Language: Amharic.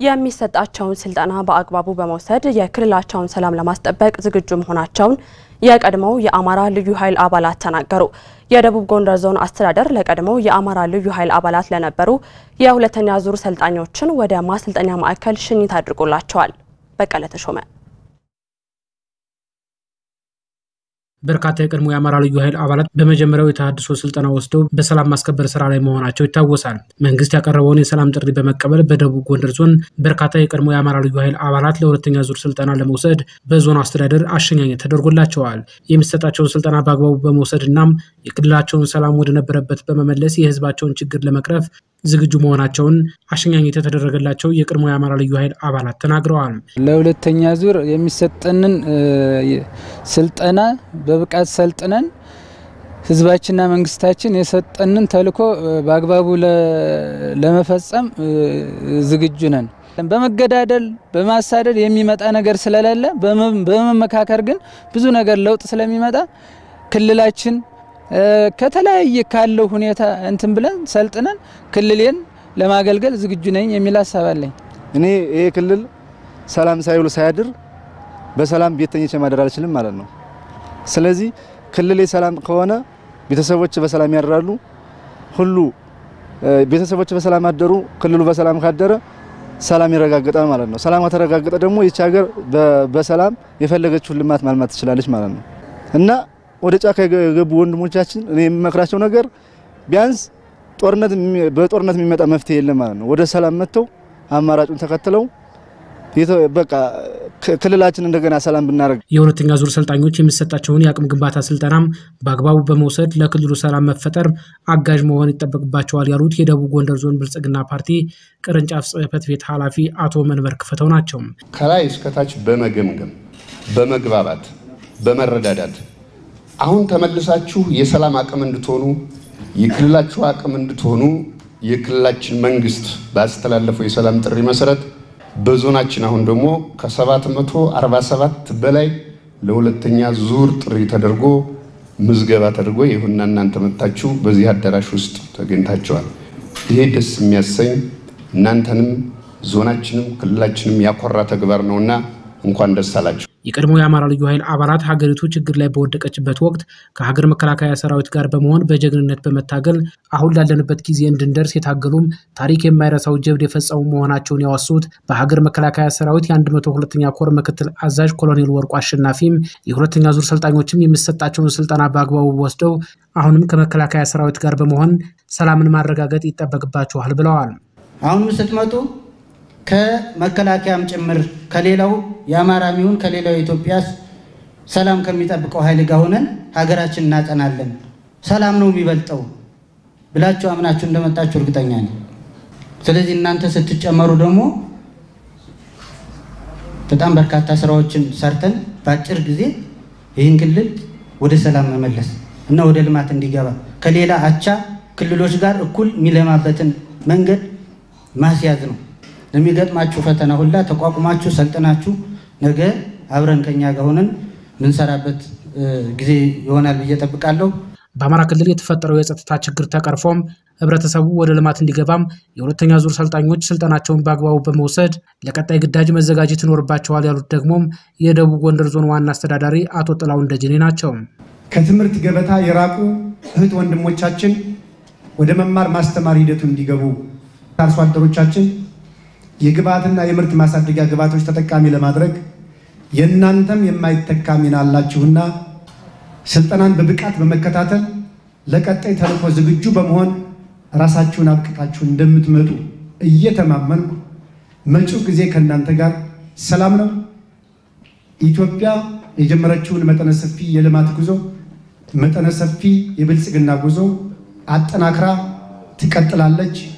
የሚሰጣቸውን ስልጠና በአግባቡ በመውሰድ የክልላቸውን ሰላም ለማስጠበቅ ዝግጁ መሆናቸውን የቀድሞው የአማራ ልዩ ኃይል አባላት ተናገሩ። የደቡብ ጎንደር ዞን አስተዳደር ለቀድሞው የአማራ ልዩ ኃይል አባላት ለነበሩ የሁለተኛ ዙር ሰልጣኞችን ወደ ማሰልጠኛ ማዕከል ሽኝት አድርጎላቸዋል። በቀለ ተሾመ በርካታ የቀድሞ የአማራ ልዩ ኃይል አባላት በመጀመሪያው የተሃድሶ ስልጠና ወስደው በሰላም ማስከበር ስራ ላይ መሆናቸው ይታወሳል። መንግስት ያቀረበውን የሰላም ጥሪ በመቀበል በደቡብ ጎንደር ዞን በርካታ የቀድሞ የአማራ ልዩ ኃይል አባላት ለሁለተኛ ዙር ስልጠና ለመውሰድ በዞኑ አስተዳደር አሸኛኘት ተደርጎላቸዋል። የሚሰጣቸውን ስልጠና በአግባቡ በመውሰድ እናም የክልላቸውን ሰላም ወደነበረበት በመመለስ የህዝባቸውን ችግር ለመቅረፍ ዝግጁ መሆናቸውን አሸኛኘት የተደረገላቸው የቀድሞ የአማራ ልዩ ኃይል አባላት ተናግረዋል። ለሁለተኛ ዙር የሚሰጠንን ስልጠና በብቃት ሰልጥነን ህዝባችንና መንግስታችን የሰጠንን ተልዕኮ በአግባቡ ለመፈጸም ዝግጁ ነን። በመገዳደል በማሳደድ የሚመጣ ነገር ስለሌለ በመመካከር ግን ብዙ ነገር ለውጥ ስለሚመጣ ክልላችን ከተለያየ ካለው ሁኔታ እንትን ብለን ሰልጥነን ክልሌን ለማገልገል ዝግጁ ነኝ የሚል ሀሳብ አለኝ። እኔ ይሄ ክልል ሰላም ሳይውል ሳያድር በሰላም ቤት ተኝቼ ማደር አልችልም ማለት ነው። ስለዚህ ክልሌ ሰላም ከሆነ ቤተሰቦች በሰላም ያድራሉ። ሁሉ ቤተሰቦች በሰላም አደሩ፣ ክልሉ በሰላም ካደረ ሰላም ይረጋገጣል ማለት ነው። ሰላም ከተረጋገጠ ደግሞ ይቺ ሀገር በሰላም የፈለገችውን ልማት ማልማት ትችላለች ማለት ነው እና ወደ ጫካ የገቡ ወንድሞቻችን እኔ የምመክራቸው ነገር ቢያንስ ጦርነት በጦርነት የሚመጣ መፍትሄ የለም ማለት ነው። ወደ ሰላም መጥተው አማራጩን ተከትለው በቃ ክልላችን እንደገና ሰላም ብናደርግ። የሁለተኛ ዙር ሰልጣኞች የሚሰጣቸውን የአቅም ግንባታ ስልጠናም በአግባቡ በመውሰድ ለክልሉ ሰላም መፈጠር አጋዥ መሆን ይጠበቅባቸዋል ያሉት የደቡብ ጎንደር ዞን ብልጽግና ፓርቲ ቅርንጫፍ ጽሕፈት ቤት ኃላፊ አቶ መንበር ክፈተው ናቸው። ከላይ እስከታች በመገምገም በመግባባት በመረዳዳት አሁን ተመልሳችሁ የሰላም አቅም እንድትሆኑ የክልላችሁ አቅም እንድትሆኑ የክልላችን መንግስት ባስተላለፈው የሰላም ጥሪ መሰረት በዞናችን አሁን ደግሞ ከ747 በላይ ለሁለተኛ ዙር ጥሪ ተደርጎ ምዝገባ ተደርጎ ይሁንና እናንተ መጥታችሁ በዚህ አዳራሽ ውስጥ ተገኝታችኋል። ይሄ ደስ የሚያሰኝ እናንተንም ዞናችንም ክልላችንም ያኮራ ተግባር ነውና እንኳን ደስ አላችሁ። የቀድሞ የአማራ ልዩ ኃይል አባላት ሀገሪቱ ችግር ላይ በወደቀችበት ወቅት ከሀገር መከላከያ ሰራዊት ጋር በመሆን በጀግንነት በመታገል አሁን ላለንበት ጊዜ እንድንደርስ የታገሉም ታሪክ የማይረሳው ጀብድ የፈጸሙ መሆናቸውን ያወሱት በሀገር መከላከያ ሰራዊት የ102ኛ ኮር ምክትል አዛዥ ኮሎኔል ወርቁ አሸናፊም የሁለተኛ ዙር ሰልጣኞችም የሚሰጣቸውን ስልጠና በአግባቡ ወስደው አሁንም ከመከላከያ ሰራዊት ጋር በመሆን ሰላምን ማረጋገጥ ይጠበቅባቸዋል ብለዋል። አሁንም ስትመጡ ከመከላከያም ጭምር ከሌላው የአማራ ሚሆን ከሌላው የኢትዮጵያ ሰላም ከሚጠብቀው ኃይል ጋር ሆነን ሀገራችን እናጸናለን፣ ሰላም ነው የሚበልጠው ብላችሁ አምናችሁ እንደመጣችሁ እርግጠኛ ነኝ። ስለዚህ እናንተ ስትጨመሩ ደግሞ በጣም በርካታ ስራዎችን ሰርተን በአጭር ጊዜ ይህን ክልል ወደ ሰላም መመለስ እና ወደ ልማት እንዲገባ ከሌላ አቻ ክልሎች ጋር እኩል የሚለማበትን መንገድ ማስያዝ ነው። ለሚገጥማችሁ ፈተና ሁላ ተቋቁማችሁ ሰልጥናችሁ ነገ አብረን ከኛ ጋር ሆነን ምንሰራበት ጊዜ ይሆናል ብዬ ጠብቃለሁ። በአማራ ክልል የተፈጠረው የጸጥታ ችግር ተቀርፎም ህብረተሰቡ ወደ ልማት እንዲገባም የሁለተኛ ዙር ሰልጣኞች ስልጠናቸውን በአግባቡ በመውሰድ ለቀጣይ ግዳጅ መዘጋጀት ይኖርባቸዋል ያሉት ደግሞም የደቡብ ጎንደር ዞን ዋና አስተዳዳሪ አቶ ጥላሁን ደጀኔ ናቸው። ከትምህርት ገበታ የራቁ እህት ወንድሞቻችን ወደ መማር ማስተማር ሂደቱ እንዲገቡ አርሶ አደሮቻችን የግብዓትና የምርት ማሳደጊያ ግብዓቶች ተጠቃሚ ለማድረግ የእናንተም የማይተካ ሚና አላችሁና ስልጠናን በብቃት በመከታተል ለቀጣይ ተልዕኮ ዝግጁ በመሆን ራሳችሁን አብቅታችሁ እንደምትመጡ እየተማመንኩ መጪው ጊዜ ከእናንተ ጋር ሰላም ነው። ኢትዮጵያ የጀመረችውን መጠነ ሰፊ የልማት ጉዞ መጠነ ሰፊ የብልጽግና ጉዞ አጠናክራ ትቀጥላለች።